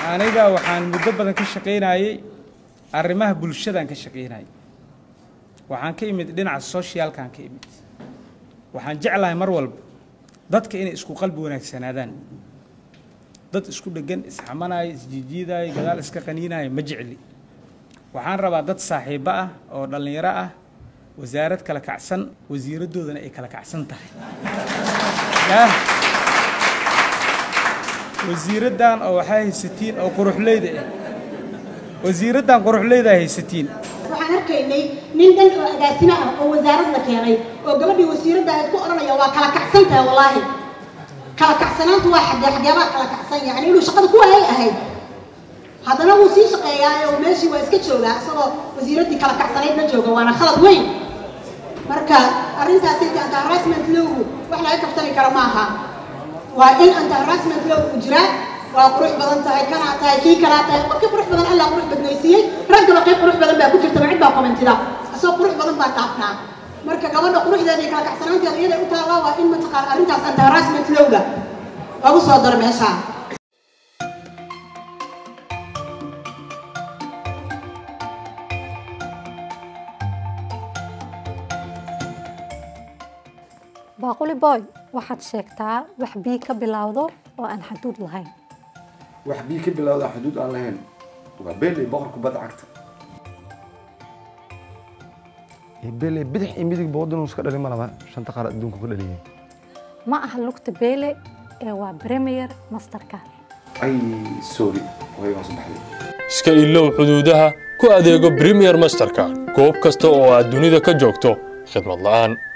aniga waxaan muddo badan ka shaqaynayey arrimaha bulshadaan ka shaqaynayay waxaan ka imid dhinaca soshiyaalkaan ka imid waxaan jeclahay mar walba dadka inay isku qalbi wanaagsanaadaan dad isku dheggan isxamanaya isjiijiidaya gadaal iska qaniinaya ma jecli waxaan rabaa dad saaxiibbo ah oo dhallinyaro ah wasaarad kala kacsan wasiiraddoodana ay kala kacsan tahay yah wasiiraddan oo waxaa haysatiin oo quruxleyda ah wasiiraddan quruxleyda haysatiin waxaan arkaynay nin dhan oo agaasimo ah oo wasaarad la keenay oo gabadhii wasiiradda ayd ku odhanaya waa kala kacsan tahay wallaahi kala kacsanaantu waa xadee xageebaa kala kacsan yacni inuu shaqada ku waayay ahayd haddana wuu sii shaqeeyaa oo meeshii waa iska joogaa isagoo wasiiraddii kala kacsanayd la jooga waana khalad weyn marka arrintaasi anti harassment lowgu wax laga kaftami kara ma aha waa in anti harassment low uu jiraa waa qurux badan tahay kanaa tahay kii kalaa tahay qofkii qurux badan allah qurux badnaysiiyey raggaba qayb qurux badan baa ku jirta ma cid baa kommentida asagoo qurux badan baa taabnaa marka gabadha quruxdeeda iyo kala kacsanaanteeda iyada u taallaa waa in mataqaan arrintaas anti harassment lowga lagu soo daro meeshaa baaquli boy waxaad sheegtaa wax bii ka bilowdo oo aan xaduud lahayn wax bii ka bilowda xuduud aan lahayn waa beeley boqorka badda cagta beeley bidix iyo midigba waddanuu iska dhalin ma laba shanta qaar adduunka ku dhaliyeen ma aha lugta beele ee waa premier masterka ay sorry way hoos baxday iska ilow xuduudaha ku adeego premier masterka goob kasta oo aad dunida ka joogto khidmad la'aan